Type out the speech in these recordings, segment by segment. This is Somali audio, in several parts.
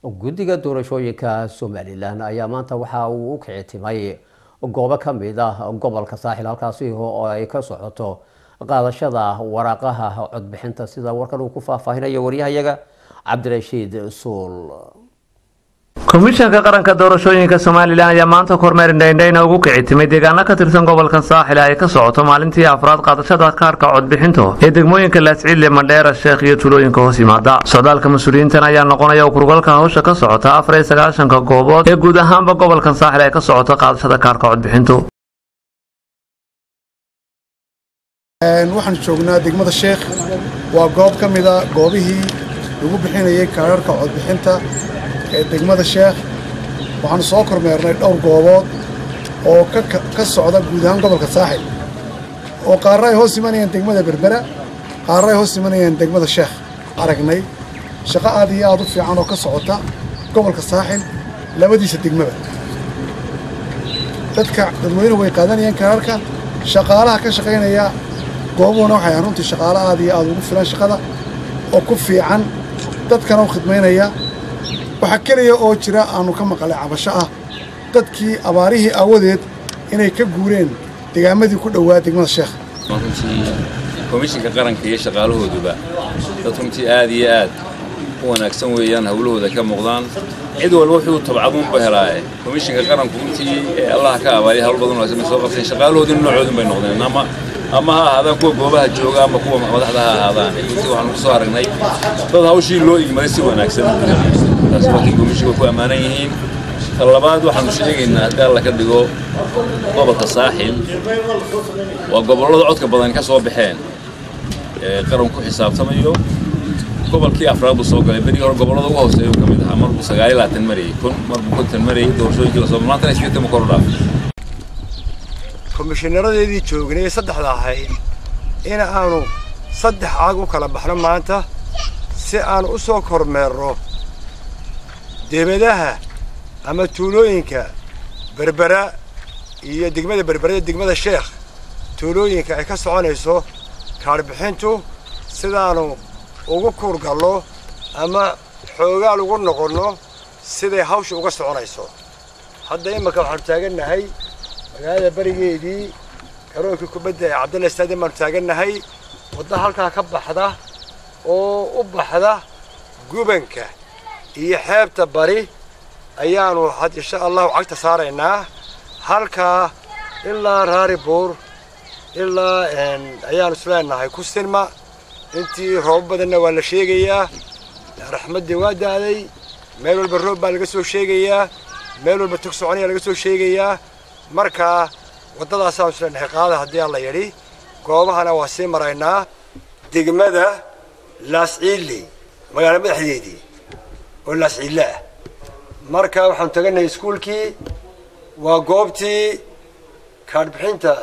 guddiga doorashooyinka somalilan ayaa maanta waxa uu u kici timay goobo ka mid ah gobolka saaxil halkaasi oo ay ka socoto qaadashada waraaqaha codbixinta sida warkan uu ku faahfaahinayo waryahayaga cabdirashiid suul komishanka qaranka doorashooyinka somalilan ayaa maanta kormeer indhaindhayna ugu kici timay deegaano ka tirsan gobolka saaxil ay ka socoto maalintii afraad qaadashada kaarka codbixinta ee degmooyinka laasciidle mandheera sheekh iyo tulooyinka hoos yimaada socdaalka mas-uuliyiintan ayaa noqonaya kurgalka hawsha ka socota afar iyo sagaashanka goobood ee guud ahaanba gobolka saaxil ay ka socoto qaadashada kaarka codbixintu waxaan joognaa degmada sheekh waa goob ka mid a goobihii lagu bixinayay kaararka codbixinta ee degmada sheekh waxaanu soo kormeernay dhowr goobood oo ka socda guud ahaan gobolka saaxil oo qaarra ay hoos imanayaan degmada berbera qaarra ay hoos imanayaan degmada sheekh aragnay shaqo aad iyo aad u fiican oo ka socota gobolka saaxil labadiisa degmaba dadka dadweynuhu way qaadanayaan kaararka shaqaalaha ka shaqaynaya goobuhuna waxay ahaan runtii shaqaalo aad iyo aad ugu filan shaqada oo ku fiican dadkana u khidmaynaya waxaa keliya oo jira aanu ka maqalay cabasho ah dadkii abaarihii aawadeed inay ka guureen degaamadii ku dhowaa degmada sheekh runtii komishinka qaranka iyo shaqaalahooduba dad runtii aad iyo aad u wanaagsan weeyaan hawlahooda ka muuqdaan cid walba wuxuu tabcaduunba helaaye komishinka qaranku runtii ee allaha ka abaaliya hawl badan wanaagsan bay soo qabteen shaqaalahoodina noocoodun bay noqdeen ama ama ha ahaadaan kuwa goobaha jooga ama kuwa madaxda ha ahaadaan runtii waxaanu ku soo aragnay dad hawshii loo igmaday si wanaagsan taasi waa kii komishinka ku ammaanan yihiin ta labaad waxaanu sheegaynaa haddii alla ka dhigo gobolka saaxil waa gobollada codka badan ka soo baxeen ee qaranku xisaabtamayo gobolkii afraad buu soo galay berigii hore gobollada ugu hooseeya uu ka mid ahaa marbuu sagaal iyo labaatan marayay kun marbuu konton marayay doorashooyinkii lasoo maantana iskeeta ma kor u dhaafay komishinaradeedii joognay saddexda ahayd in aanu saddex caag u kala baxno maanta si aan u soo kormeerno debadaha ama tuulooyinka berbera iyo degmada berbera iyo degmada sheekh tuulooyinka ay ka soconayso kaarbixintu sidaanu ugu kuurgallo ama xoogaal ugu noqonno siday hawsha uga soconayso hadda imanka waxaanu taagannahay magaalada berigeedii garoonkii kubadda ee cabdalla stadium baanu taagannahay wadda halkaa ka baxda oo u baxda gubanka iyo xeebta bari ayaanu had insha allahu cagta saaraynaa halkaa ilaa raaribuur ilaa ayaanu isleenahay ku sinma intii roobo badanna waa la sheegayaa raxmaddii waa da'day meel walba roob baa laga soo sheegayaa meel walba tog soconaya laga soo sheegayaa markaa waddadaasaanu isleenahay qaada haddii aan la yidhi goobahana waa sii maraynaa degmada laasciilley magaalo madaxdeedii oo laasciille ah marka waxaanu tagannahay iskuulkii waa goobtii kaadhbixinta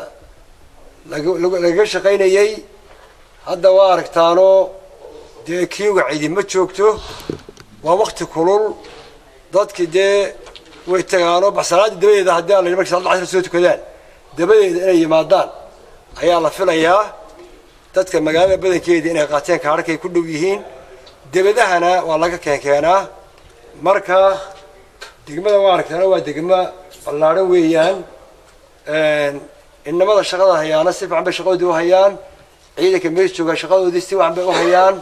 lagaga shaqaynayey hadda waa aragtaanoo dee kiiga cidi ma joogto waa wakti kulul dadkii dee way tagaanoo baxsanaadii dabadeeda haddii aan la markii salaada casr soo tukadaan dabadeeda inay yimaadaan ayaa la filayaa dadka magaalada badankeeda inay qaateen kaadhakay ku dhow yihiin debadahana waa laga keenkeenaa marka degmada waa aragtaana waa degmo ballaadhan weeyaan inamada shaqada hayaana si fiican bay shaqadoodii u hayaan ciidanka meesha jooga shaqadoodii si fiican bay u hayaan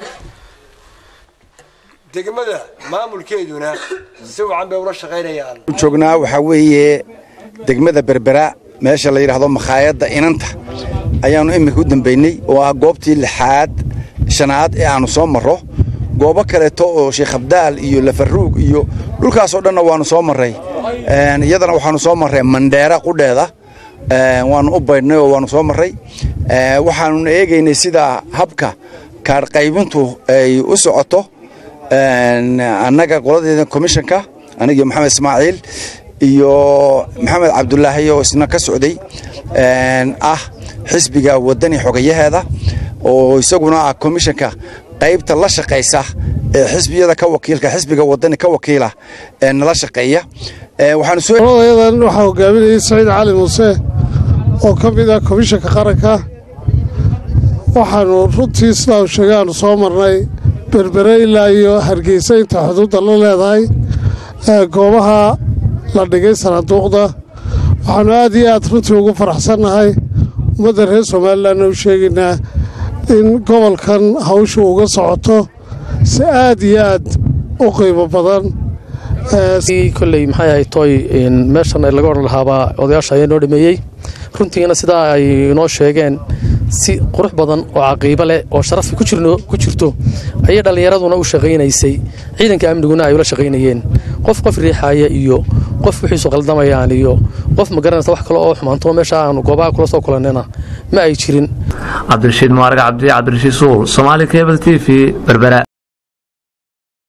degmada maamulkeeduna si fiican bay ula shaqaynayaan joognaa waxaa weeye degmada berbera meesha la yidhaahdo makhaayadda inanta ayaannu iminka u dambaynay oo ah goobtii lixaad shanaad ee aannu soo marro goobo kaleeto oo sheekh abdaal iyo lafaruug iyo dhulkaasoo dhanna waannu soo marray iyadana waxaannu soo marray mandheera qudheeda waannu u baydhnay oo waannu soo marray waxaannuna eegaynay sida habka kaadhqaybintu ay u socoto annaga qoladeeda komishanka anigiyo maxamed ismaaciil iyo maxamed cabdulaahi oo isna ka socday ah xisbiga waddani xogayaheeda oo isaguna ah komishanka qaybta la shaqaysa ee xisbiyada ka wakiilka xisbiga waddani ka wakiila ee nala shaqeeya waxaanyadan waxaa hogaaminayay saciid cali muuse oo ka mid ah komishanka qaranka waxaannu runtii sidaa u sheegay aanu soo marnay berbere ilaa iyo hargeysa inta xuduudda la leedahay goobaha la dhigay sanaaduuqda waxaannu aad iyo aad runtii ugu faraxsannahay ummadda reer somalilanna u sheegaynaa in gobolkan hawshu uga socoto si aad iyo aad u qiimo badan koley maxay ahayd tooy meeshan laga odhan lahaabaa odayaasha ayaa noo dhameeyey runtiina sidaa ay inoo sheegeen si qurux badan oo caqiibo leh oo sharafi ku jirto ayay dhallinyaraduna u shaqaynaysay ciidanka amniguna ay ula shaqaynayeen qof qof riixaaya iyo qof wixiisu qaldamayaan iyo qof magaranaysa wax kale oo xumaanto meesha aanu goobaha kula soo kulannayna ma ay jirin cabdirashiid mubaarag cabdi cabdirashiid suul somaali cable t v berbera